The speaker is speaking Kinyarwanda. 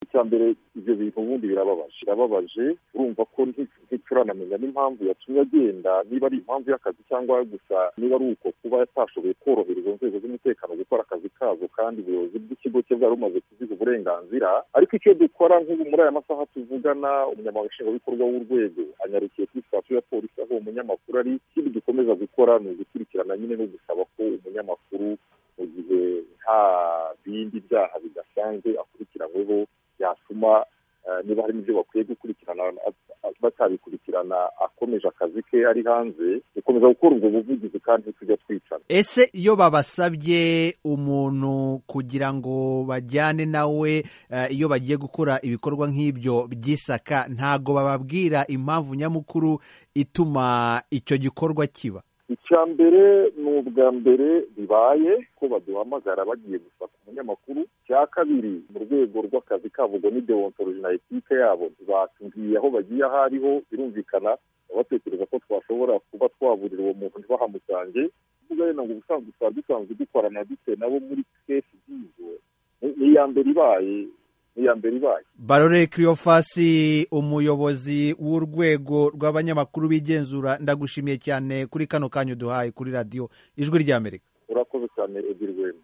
icya mbere ibyo bintu ubundi birababaje birababaje urumva ko nticuranamenya n'impamvu yatumye agenda niba ari impamvu y'akazi cyangwa gusa niba ari uko kuba yatashoboye korohereza inzego z'umutekano gukora akazi kazo kandi ubuyobozi bw'ikigo cye bwari bumaze kuziha uburenganzira ariko icyo dukora nk'ubu muri aya masaha tuvugana umunyamabanga nshingwabikorwa w'urwego anyarukiye kuri sitasiyo ya polisi aho uwo munyamakuru ari ikindi dukomeza gukora ni ugukurikirana nyine no gusaba ko umunyamakuru mu gihe nta bindi byaha bidasanzwe akurikiranyweho byatuma niba harimo ibyo bakwiye gukurikirana batabikurikirana akomeje akazi ke ari hanze dukomeza gukora ubwo buvugizi kandi tujya twicana ese iyo babasabye umuntu kugira ngo bajyane nawe iyo bagiye gukora ibikorwa nk'ibyo by'isaka ntabwo bababwira impamvu nyamukuru ituma icyo gikorwa kiba icya mbere ni ubwa mbere bibaye ko baduhamagara bagiye gusaka umunyamakuru icya kabiri mu rwego rw'akazi kabo ngo ni deontologi na etike yabo batubwiye aho bagiye aho ariho birumvikana batekereza ko twashobora kuba twaburira uwo muntu ntibahamusange mugahina ngo ubusanzwe twari dusanzwe dukorana dute nabo muri kesi nk'izo ni iya mbere ibaye iya mbere ibaye barore kiriyofasi umuyobozi w'urwego rw'abanyamakuru b'igenzura ndagushimiye cyane kuri kano kanya uduhaye kuri radiyo ijwi ry'amerika urakoze cyane ebyiri rwema